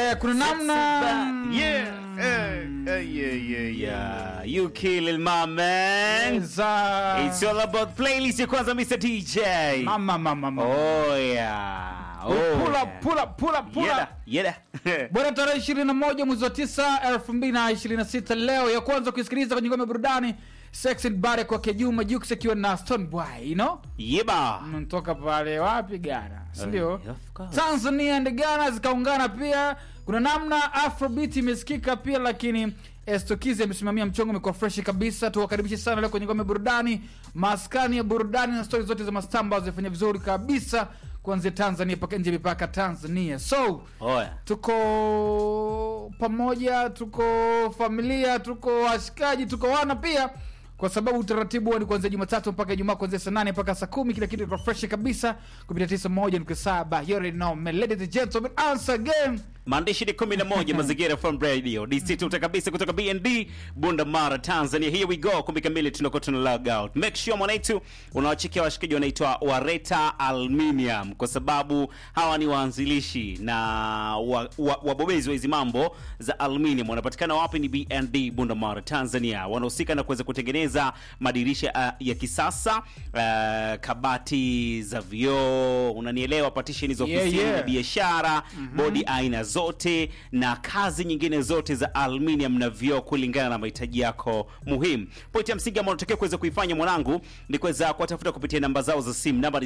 yeah, kuna namna Yeah, eh, eh, yeah, yeah, yeah. You killing my man. za It's all about playlist ya kwanza Mr. DJ. mama mama mama. Oh yeah. Oh, pull yeah. up pull up pull up pull Yeda, up. yeda. Bwana, tarehe ishirini na moja mwezi wa tisa elfu mbili na ishirini na sita leo ya kwanza kuisikiliza kwenye ngome ya burudani Sex and Bare kwake Juma Jux akiwa na Stone Boy, you know? Yeba. Mnatoka pale wapi Ghana, si ndio? Eh, of course. Tanzania and Ghana zikaungana pia. Kuna namna Afrobeat imesikika pia, lakini Estokizi amesimamia mchongo, umekuwa fresh kabisa. Tuwakaribishe sana leo kwenye ngome ya burudani, maskani ya burudani na stori zote za mastaa ambazo zimefanya vizuri kabisa kuanzia Tanzania mpaka nje ya mipaka Tanzania. So Oya. tuko pamoja, tuko familia, tuko washikaji, tuko wana pia, kwa sababu utaratibu huwa ni kuanzia Jumatatu mpaka Ijumaa, kuanzia saa nane mpaka saa kumi. Kila kitu iko fresh kabisa kupitia tisa moja nukta saba. You already know, man. Ladies and gentlemen, once again maandishi ni 11 mazingira from radio dc tuta kabisa kutoka bnd bunda mara tanzania here we go kumbi kamili tunakuwa tuna log out make sure mwanaitu unawachekia washikaji wanaitwa wareta aluminium kwa sababu hawa ni waanzilishi na wa- wa- wabobezi wa hizi mambo za aluminium wanapatikana wapi ni bnd bunda mara tanzania wanahusika na kuweza kutengeneza madirisha uh, ya kisasa uh, kabati za vioo unanielewa partition za Yeah, ofisini yeah. na biashara bodi aina zote na kazi nyingine zote za aluminium na vioo kulingana na mahitaji yako muhimu pointi ya msingi ambayo unatakiwa kuweza kuifanya mwanangu ni kuweza kuwatafuta kupitia namba zao za simu namba ni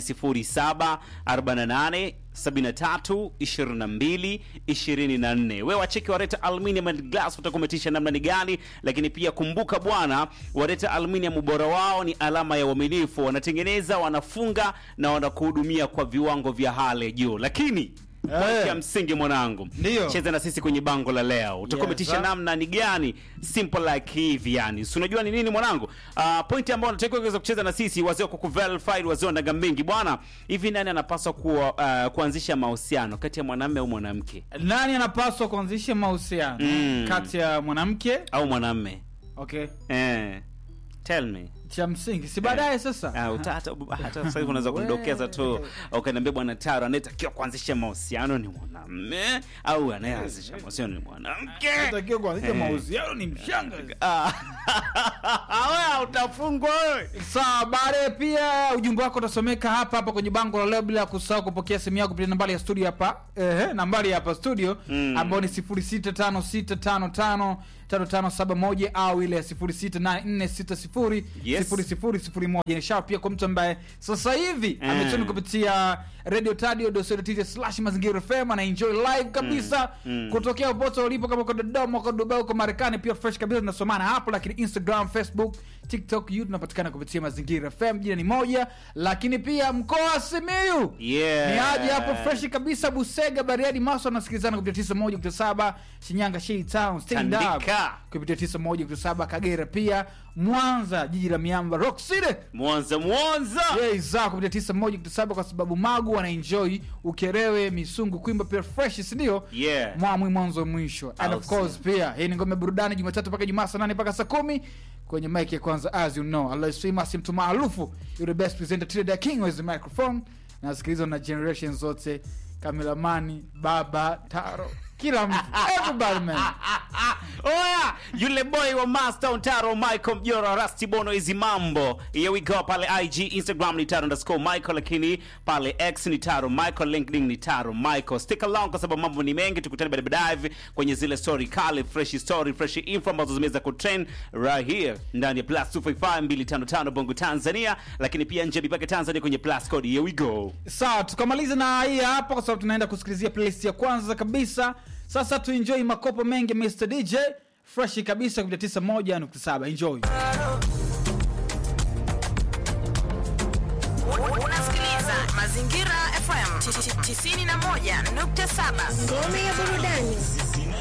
0748 73 22 24 wewe wacheki wareta aluminium and glass utakumetisha namna ni gani lakini pia kumbuka bwana wareta aluminium ubora wao ni alama ya uaminifu wanatengeneza wanafunga na wanakuhudumia kwa viwango vya hali ya juu lakini pointi ya msingi mwanangu Ndiyo. cheza na sisi kwenye bango la leo utakometisha Yes, sir. namna ni gani simple like hivi yani si unajua ni nini mwanangu uh, pointi ambayo unatakiwa kuweza kucheza na sisi wazee wa kukuverify wazee wa ndaga mingi bwana hivi nani anapaswa kuwa, uh, kuanzisha mahusiano kati ya mwanamume au mwanamke nani anapaswa kuanzisha mahusiano Mm. kati ya mwanamke au mwanamume okay eh, tell me cha msingi si baadaye sasa Ah, uta- hata hata sasa hivi unaweza kundokeza tu ukaniambia bwana taro anayetakiwa kuanzisha mahusiano ni mwanamume au anayeanzisha mahusiano ni mwanamke takiwa kuanzisha Eh. mahusiano ni mshanga Ah. Wewe utafungwa wewe sawa baadaye pia ujumbe wako utasomeka hapa hapa kwenye bango la leo bila ya kusahau kupokea simu yako kupitia nambari ya studio hapa ehe nambari ya hapa studio Mm. ambayo ni 0656555571 au ile ya 068460 Yes. 0001 ni sharp pia kwa mtu ambaye sasa hivi Mm. ametuni kupitia radio tadio slash mazingira fm ana enjoy live kabisa Mm. kutokea popote ulipo kama uko dodoma uko dubai uko marekani pia fresh kabisa tunasomana hapo lakini instagram facebook tiktok youtube tunapatikana kupitia mazingira fm jina ni moja lakini pia mkoa wa simiu Yeah. ni aje hapo fresh kabisa busega bariadi maso anasikilizana kupitia tisa moja kupitia saba shinyanga Shei town stand up Tandika. kupitia tisa moja kupitia saba kagera pia mwanza jiji la miamba rock city mwanza mwanza za kupitia tisa moja kupitia saba kwa sababu magu wanaenjoy ukerewe misungu kuimba pia fresh sindio Yeah. mwamwi mwanzo mwisho and Au of course sio. pia hii ni ngome ya burudani jumatatu mpaka jumaa saa nane mpaka saa kumi kwenye mike ya kwanza as you know alosimasi mtu maarufu you the best presenter Tile king with the microphone nasikilizwa na generation zote kamilamani baba taro kila mtu everybody man oya yule boy wa master taro michael mjora rasti bono hizi mambo here we go pale ig instagram ni taro underscore michael lakini pale x ni taro michael linkedin ni taro michael stick along kwa sababu mambo ni mengi tukutane baadaye baadaye kwenye zile story kali fresh story fresh info ambazo zimeweza kutrend right here ndani ya plus 255 255 bongo tanzania lakini pia nje ya mipaka tanzania kwenye plus code here we go sawa tukamaliza na hii hapa kwa sababu tunaenda kusikilizia playlist ya kwanza kabisa sasa tuenjoy makopo mengi mr dj fresh kabisa kupitia 91.7 enjoy Unasikiliza Mazingira FM 91.7. Ngome ya burudani.